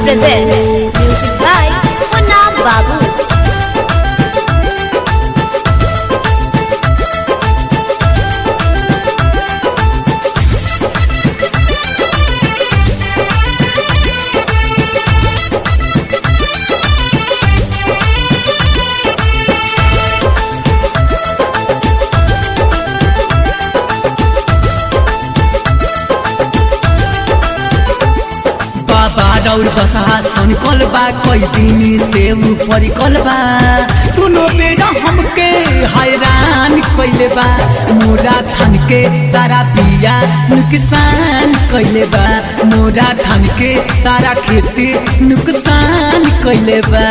presents music by Munna Babu. बाबा रौर बसा सनकल बा कई दिन से ऊपर कल बा दोनों बेड़ा हमके हैरान कइले बा मोरा थान के सारा पिया नुकसान कइले बा मोरा थान के सारा खेती नुकसान कइले बा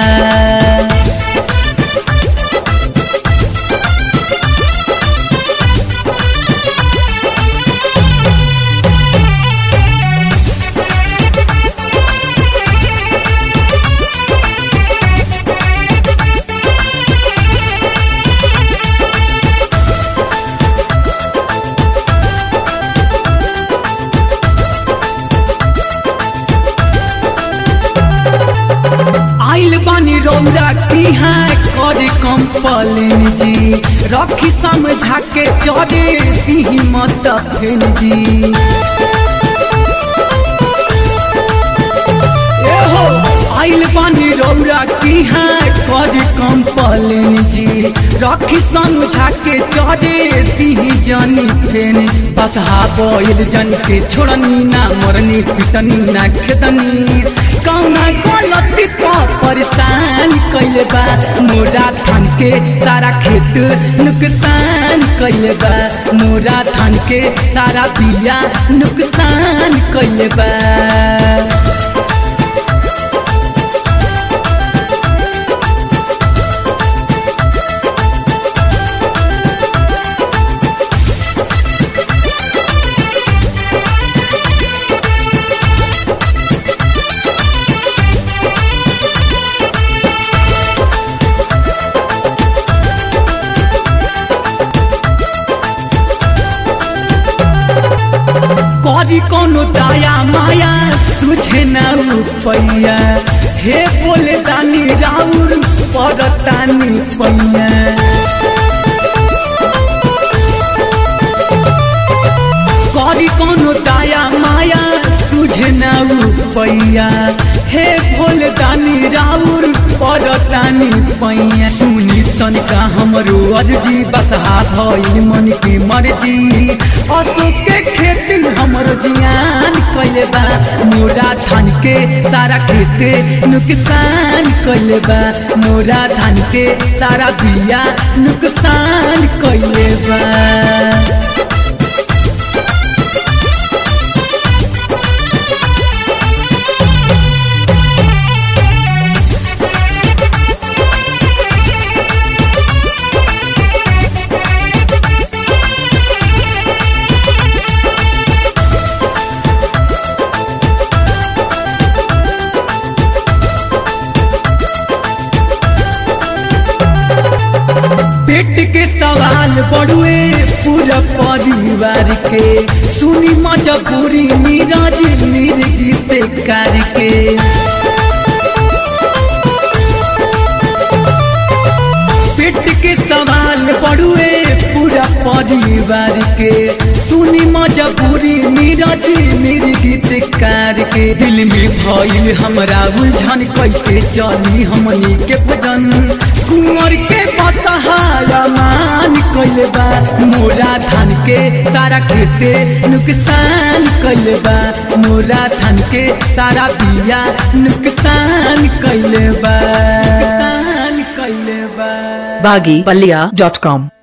आइल बानी रौरा की है कर कंपलेन जी रखी समझा के चले दी मत फेन जी ए हो आइल बानी रौरा की है कर कंपलेन जी रखी समझा के चले दी जानी फेन बसहा बोल जन के छोड़नी ना मरनी पिटनी ना खेदनी कौना गलती पर परेशान कैले बा मोरा थान के सारा खेत नुकसान कैले बा मोरा थान के सारा बिया नुकसान कैले बा करी कोनो दाया माया तुझे न रुपैया हे बोले दानी राउर परतानी पैया करी कोनो दाया माया तुझे न रुपैया हे भोले दानी राउर परतानी पैया सुनी तनिका हमरो अर्जी बसहा भइल मन के मर्जी अशोक के खेती हमरो जियान कैले बा मोरा धान के सारा खेते नुकसान कैले बा मोरा धान के सारा बिया नुकसान कैले बा पेट के सवाल बड़ुए पूरा परिवार के सुनी मजबूरी नीरज निर्गीत करके पेट के सवाल बड़ुए पूरा परिवार के सुनी मजबूरी नीरज निर्गीत करके दिल में भइल हमरा उलझन कैसे चली हमनी के भजन कुंवर के बसहाया मान कैले बा मोरा धान के सारा खेते नुकसान कैले बा मोरा धान के सारा बिया नुकसान कैले बा नुकसान कैले बा baggypalia.com